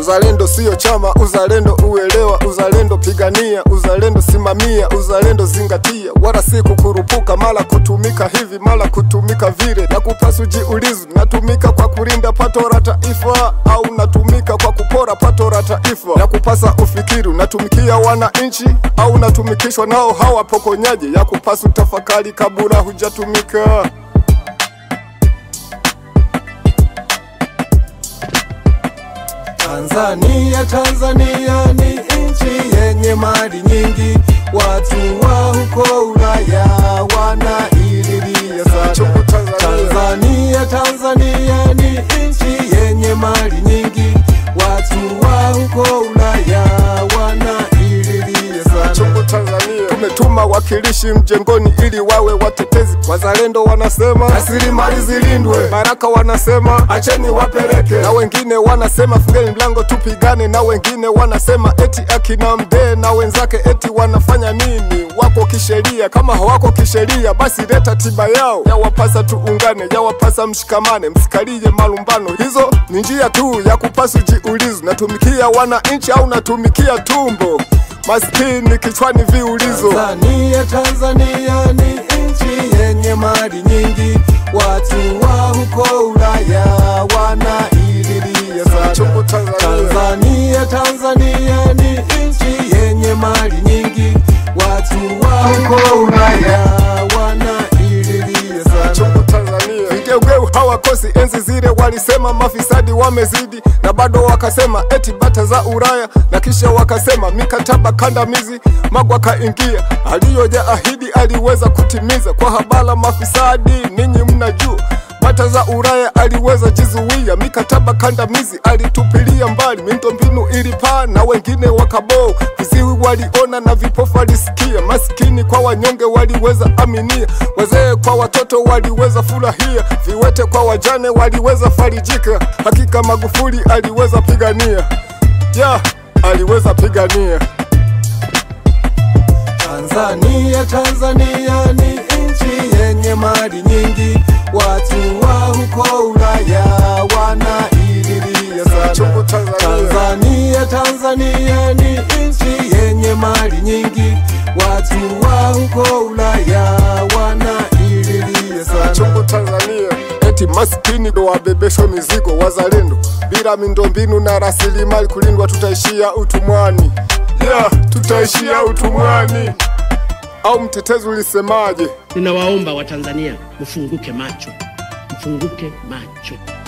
Uzalendo sio chama, uzalendo uelewa, uzalendo pigania, uzalendo simamia, uzalendo zingatia, wala si kukurupuka, mala kutumika hivi, mala kutumika vile. Na kupasu jiulizu, natumika kwa kulinda pato la taifa au natumika kwa kupora pato la taifa? Na kupasa ufikiri, unatumikia wananchi au unatumikishwa nao hawa pokonyaji? Ya kupasu tafakari kabla hujatumika. Tanzania, Tanzania ni nchi yenye mali nyingi, watu wa huko Ulaya wanaililia sana. Chungu Tanzania. Tanzania, Tanzania ni nchi yenye mali nyingi, watu wa huko Ulaya wanaililia sana. Chungu Tanzania. Tumetuma wakilishi mjengoni ili wawe watetezi. Wazalendo wanasema rasilimali zilindwe, Baraka wanasema acheni wapeleke, na wengine wanasema fungeni mlango tupigane, na wengine wanasema eti akina Mdee na wenzake eti wanafanya nini? Wako kisheria, kama hawako kisheria basi leta tiba yao. Yawapasa tuungane, yawapasa mshikamane, msikalie malumbano. Hizo ni njia tu ya kupasu jiulizo, natumikia wananchi au natumikia tumbo? Maskini kichwani viulizo. Tanzania, Tanzania ni nchi yenye mali nyingi, watu wa huko Ulaya wanaililia sana. Chungu Tanzania. Tanzania, Tanzania ni nchi yenye mali nyingi, watu wa huko Ulaya wanaililia sana. Chungu Tanzania. Vigeugeu hawakosi enzi zile, walisema mafisadi wamezidi, na bado wakasema eti bata za Ulaya, na kisha wakasema mikataba kandamizi. Magwa kaingia, aliyoja ahidi aliweza kutimiza. Kwa habala mafisadi, ninyi mnajua bata za Ulaya aliweza jizuia, mikataba kandamizi alitupilia mbali, miundombinu ilipaa na wengine wakaboo, viziwi waliona na vipofu walisikia, maskini kwa wanyonge waliweza aminia, wazee kwa watoto waliweza furahia, viwete kwa wajane waliweza farijika. Hakika Magufuli aliweza pigania, ya aliweza pigania. Tanzania, Tanzania ni nchi yenye mali nyingi, watu wa huko Ulaya wanaililia Chungu sana. Tanzania. Tanzania, Tanzania ni nchi yenye mali nyingi, watu wa huko Ulaya wanaililia sana. Chungu Tanzania. Eti maskini ndo wabebeshwa mizigo wazalendo, bila miundombinu na rasilimali kulindwa, tutaishia utumwani. Yeah, tutaishia utumwani. Au mtetezi ulisemaje? Ninawaomba Watanzania mfunguke macho, mfunguke macho.